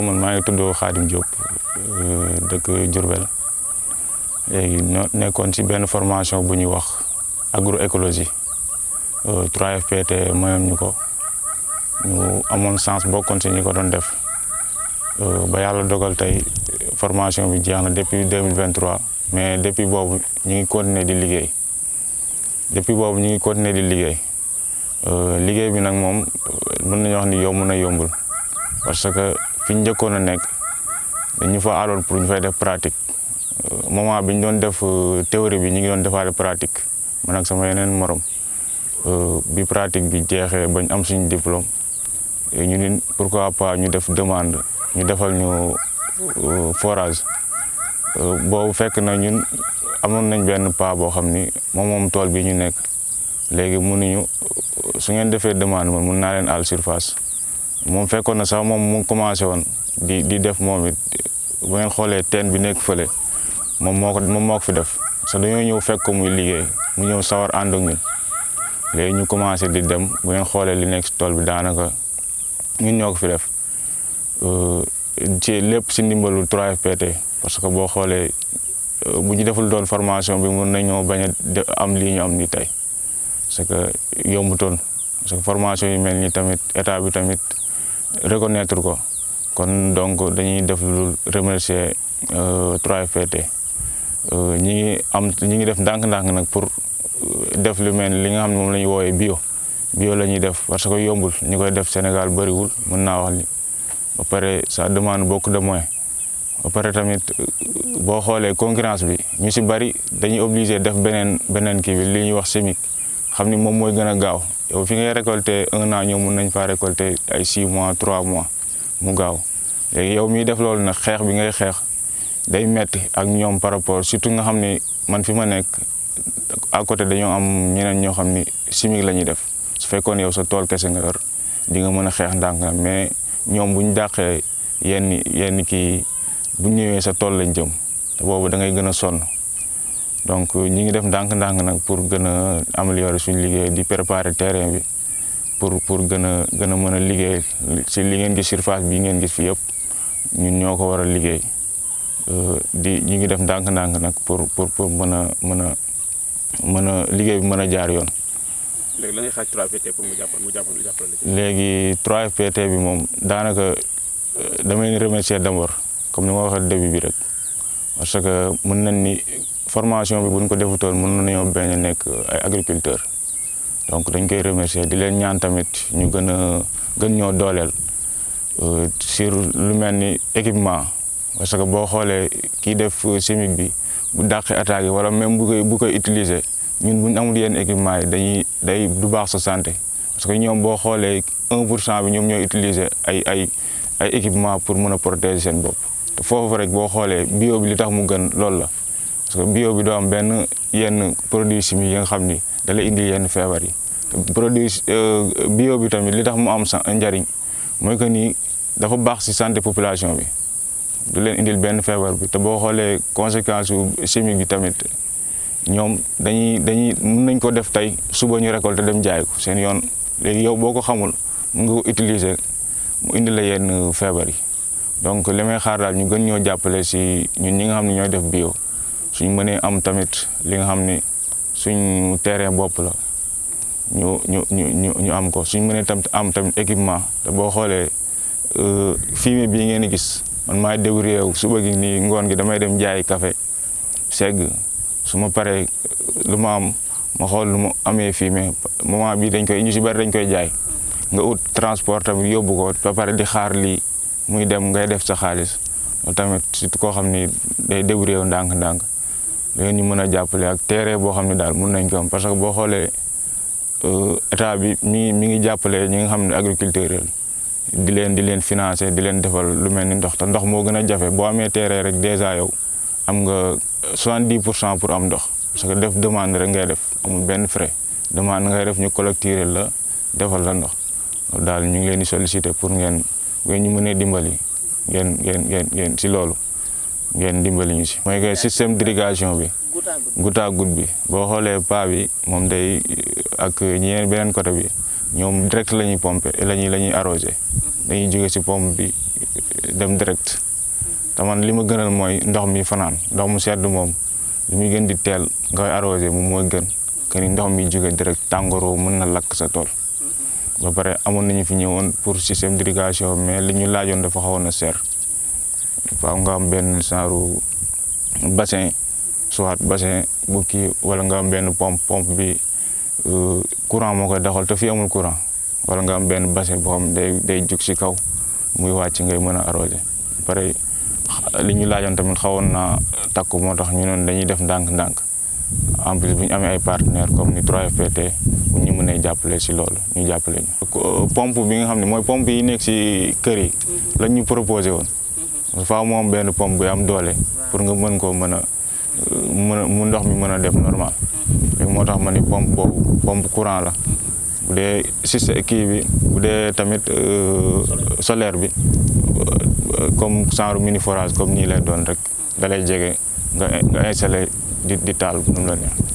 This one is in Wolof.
man maa ngi tudd Khadim Diop dëkk Diourbel léegi ñoo nekkoon ci benn formation bu ñuy wax agroécologie 3FPT mayoon ñu ko ñu amoon chance bokkoon ci ñi ko doon def ba yàlla dogal tey formation bi jeex na depuis 2023 mais depuis boobu ñu ngi continuer di liggéey depuis boobu ñu ngi continuer di liggéey liggéey bi nag moom mën nañu wax ni yomb na yombul parce que fi ñu njëkkoon a nekk dañu fa aaloon pour ñu fay def pratique moment bi ñu doon def théorie bi ñu ngi doon defaale pratique man ak sama yeneen morom bi pratique bi jeexee bañ am suñu diplôme ñu ni pourquoi pas ñu def demande ñu defal ñu forage boobu fekk na ñun amoon nañ benn pas boo xam ni moom moom tool bi ñu nekk léegi mënuñu su ngeen defee demande man mun naa leen àll surface moom fekkoon na sax moom mu commencé woon di di def moom it bu ngeen xoolee teen bi nekk fële moom moo ko moom moo ko fi def parce que dañoo ñëw fekk ko muy liggéey mu ñëw sawar ànd ak ñun léegi ñu commencé di dem bu ngeen xoolee li nekk si tool bi daanaka ñun ñoo ko fi def ci lépp si ndimbalu 3FPT parce que boo xoolee bu ñu deful doon formation bi mun nañoo bañ a am lii ñu am ni tey parce que yombutoon parce que formation yi mel ni tamit état bi tamit reconnaître ko kon donc dañuy def lu remercier 3FPT ñi ngi am ñi ngi def ndànk-ndànk nag pour def lu mel li nga xam ne moom la ñuy woowee bio bio la ñuy def parce que yombul ñi koy def Sénégal bëriwul mën naa wax ni ba pare ça demande beaucoup de moyens ba pare tamit boo xoolee concurrence bi ñu si bëri dañuy obligé def beneen beneen kii bi li ñuy wax chimique xam ni moom mooy gën a gaaw yow fi ngay récolter un an ñoom mun nañ faa récolter ay 6 mois 3 mois mu gaaw léegi yow miy def loolu nag xeex bi ngay xeex day metti ak ñoom par rapport surtout nga xam ni man fi ma nekk à côté dañoo am ñeneen ñoo xam ni chimique la ñuy def su fekkoon yow sa tool kese nga yor di nga mën a xeex ndànk na mais ñoom bu ñu dàqee yenn yenn kii bu ñëwee sa tool lañ jëm te boobu da ngay gën a sonn donc ñi ngi def ndànk-ndànk nag pour gën a améliorer suñu liggéey di préparer terrain bi pour pour gën a gën a mën a liggéey si li ngeen gis surface bi ngeen gis fi yëpp ñun ñoo ko war a liggéey di ñi ngi def ndànk-ndànk nag pour pour pour mën a mën a mën a liggéey bi mën a jaar yoon. léegi la ngay xaaj 3FPT pour mu jàppal mu jàppal jàppale léegi 3FPT bi moom daanaka damay leen remercier d'abord comme ni ma waxee début bi rek parce que mën nañ ni formation bi buñ ko defutoon mën nañoo bañ a nekk ay agriculteur donc dañ koy remercier di leen ñaan tamit ñu gën a gën ñoo dooleel sur lu mel ni équipement parce que boo xoolee kii def chimique bi bu dàqee attaque yi wala même bu koy bu koy utiliser ñun bu ñu amul yenn équipement yi dañuy day du baax sa santé parce que ñoom boo xoolee 1 pour cent bi ñoom ñooy utiliser ay ay ay équipement pour mën a protéger seen bopp te foofu rek boo xoolee bio bi li tax mu gën loolu la parce que bio bi doo am benn yenn produit chimique yi nga xam ni da lay indi yenn feebar yi te produit bio bi tamit li tax mu am sa njariñ mooy que ni dafa baax ci santé population bi du leen indil benn feebar bi te boo xoolee conséquence su chimique bi tamit ñoom dañuy dañuy mun nañ ko def tey suba ñu récolter dem jaay ko seen yoon léegi yow boo ko xamul mun nga ko utiliser mu indi la yenn feebar yi donc li may xaar daal ñu gën ñoo jàppale si ñun ñi nga xam ne ñooy def bio suñ mënee am tamit li nga xam ni suñ terrain bopp la ñu ñu ñu ñu am ko suñ mënee tamit am tamit équipement te boo xoolee fumier bii ngeen di gis man maay débrouillé wu suba gi nii ngoon gi damay dem jaay café segg su ma paree lu ma am ma xool lu ma amee fumier moment bi dañ koy ñu si bari dañ koy jaay nga ut transport tamit yóbbu ko ba pare di xaar lii muy dem ngay def sa xaalis loolu tamit surtout koo xam ni day débrouillé wu ndànk-ndànk léegi ñu mën a jàppale ak terrain boo xam ne daal mun nañ ko am parce que boo xoolee état bi mi ngi mi ngi jàppale ñi nga xam ne agriculteur di leen di leen financer di leen defal lu mel ni ndox te ndox moo gën a jafe boo amee terrain rek déjà yow am nga 70 pour cent pour am ndox parce que def demande rek ngay def amul benn frais demande ngay def ñu collecter la defal la ndox loolu daal ñu ngi leen di solliciter pour ngeen ngeen ñu mënee dimbali ngeen ngeen ngeen ngeen si loolu ngeen dimbali ñu si. mooy que système d'irrigation bi goutte à goutte bi boo xoolee pas bi moom day ak ñeneen beneen côté bi ñoom direct la ñuy pomper la ñuy la ñuy arroser dañuy jóge si pompe bi dem direct te man li ma gënal mooy ndox mi fanaan ndox mu sedd moom lu muy gën di teel ngay arrosé moom mooy gën que ni ndox mi jóge direct tàngooroo mën na lakk sa tool ba pare amoon nañu fi ñëwoon pour système d'irrigation mais li ñu laajoon dafa xawoon a seer faaw nga am benn genre bassin soit bassin bu kii wala nga am benn pompe pompe bi courant moo koy doxal te fii amul courant wala nga am benn bassin boo xam day day jug si kaw muy wàcc ngay mën a arrosé pare li ñu laajoon tamit xawoon na takku moo tax ñu noonu dañuy def ndànk-ndànk en plus bu ñu amee ay partenaires comme ni 3FPT bu ñu mënee jàppale si loolu ñu jàppale ñu. pompe bi nga xam ne mooy pompe yi nekk si kër yi lañ ñu proposé woon faaw mu am benn pompe bu am doole pour nga mën koo mën a mën a mu ndox mi mën a def normal léegi moo tax ma ni pompe boobu pompe courant la bu dee système kii bi bu dee tamit solaire bi comme genre mini forage comme nii lay doon rek da lay jege nga nga installé di di taal nu mu la neex